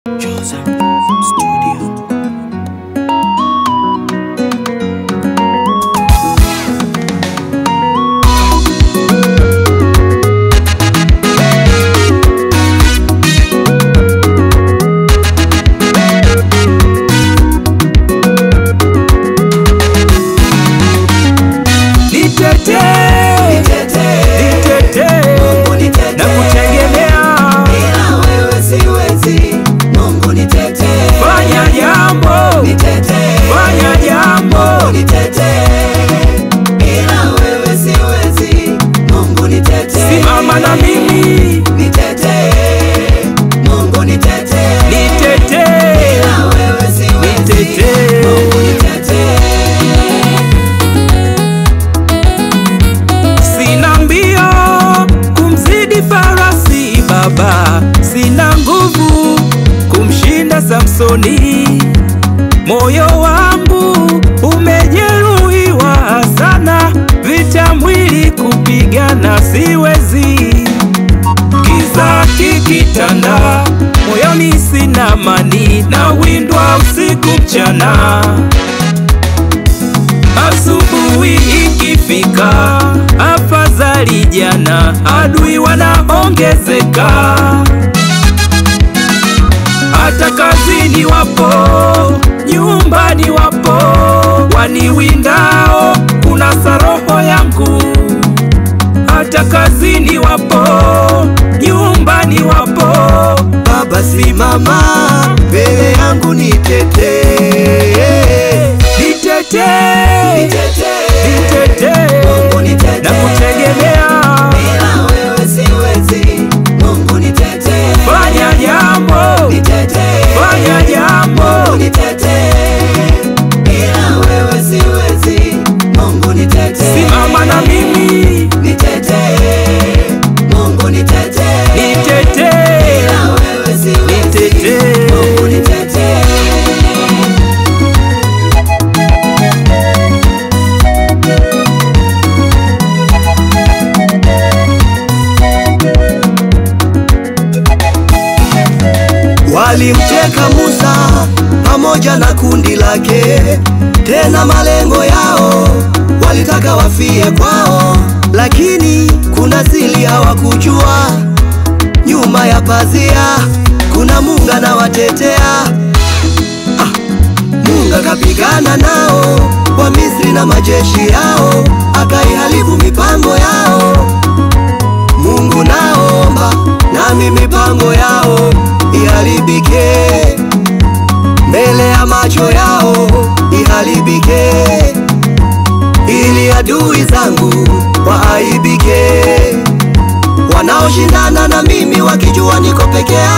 Joza Studio. Nitetee, nitetee, na kutegemea, fanya jambo, fanya jambo, simama na mimi, nitetee, nitetee. Sina mbio kumzidi farasi baba, sina nguvu kumshinda Samsoni. Moyo wangu umejeruhiwa sana, vita mwili kupigana siwezi. Giza kikitanda, moyoni sina amani, na windwa usiku mchana. Asubuhi ikifika, afadhali jana, adui wanaongezeka. Hata kazini wapo, nyumbani wapo, waniwindao kunasa roho yangu. Hata kazini wapo, nyumbani wapo, Baba simama mbele yangu nitetee, nitetee, nitetee, na kutegemea, fanya jambo, fanya jambo, simama na mimi, nitetee, nitetee. Walimteka Musa pamoja na kundi lake, tena malengo yao walitaka wafie kwao, lakini kuna siri hawakujua. Nyuma ya pazia kuna Mungu anawatetea. Ah, Mungu akapigana nao wa Misri na majeshi yao, akaiharibu mipango yao. Mungu naomba nami mipango yao iharibike mbele ya macho yao iharibike, ili adui zangu waaibike, wanaoshindana na mimi wakijua niko peke